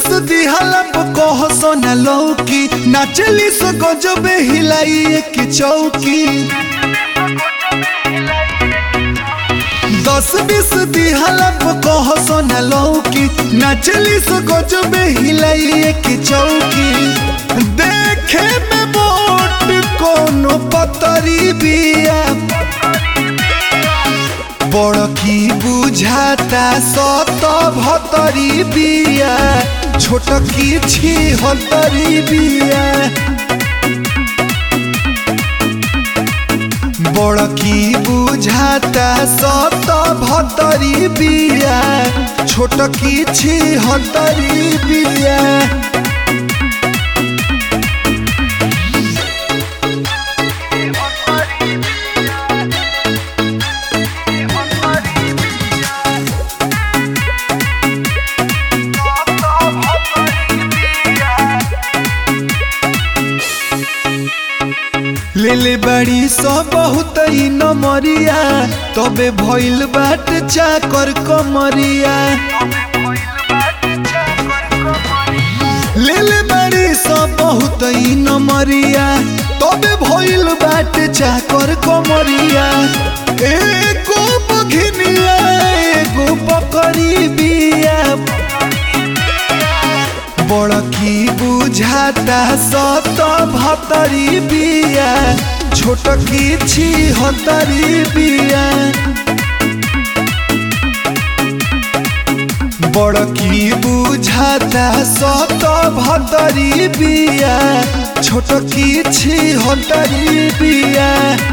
दिहला कह सोना लौकी नाचली सो गजबे हिलाई एक चौकी दस बीस दिहला कह सोना लौकी नाचली सो गजबे हिलाई एक चौकी देखे में मोट कोनो पतरी बिया बड़ की बुझाता सत भतरी बिया छोट की छी हतरी बिया बड़ की बुझाता सत भतरी बिया छोट की छी हतरी बिया लेले बड़ी सो बहुत ही नमरिया तबे भइल बाट चाकर कमरिया लेले बड़ी सो बहुत ही नमरिया तबे भइल बाट चाकर कमरिया एगो बघिनिया एगो बकरी बिया बड़ की बुझाता सत भतरी बिया छोट की छी हतरी बिया बड़ की बुझाता सत भतरी बिया छोट की छी हतरी बिया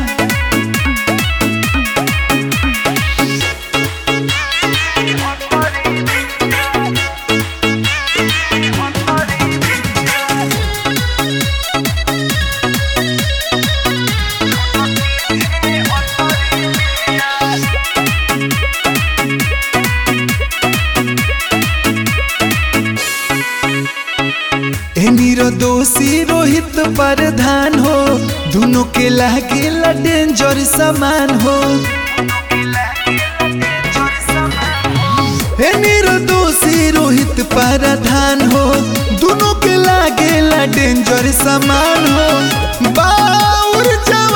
दोषी रोहित प्रधान हो दोनों के लागे डेंजर समान हो दोषी रोहित प्रधान हो दोनों के लागे डेंजर समान हो बाउर जवानी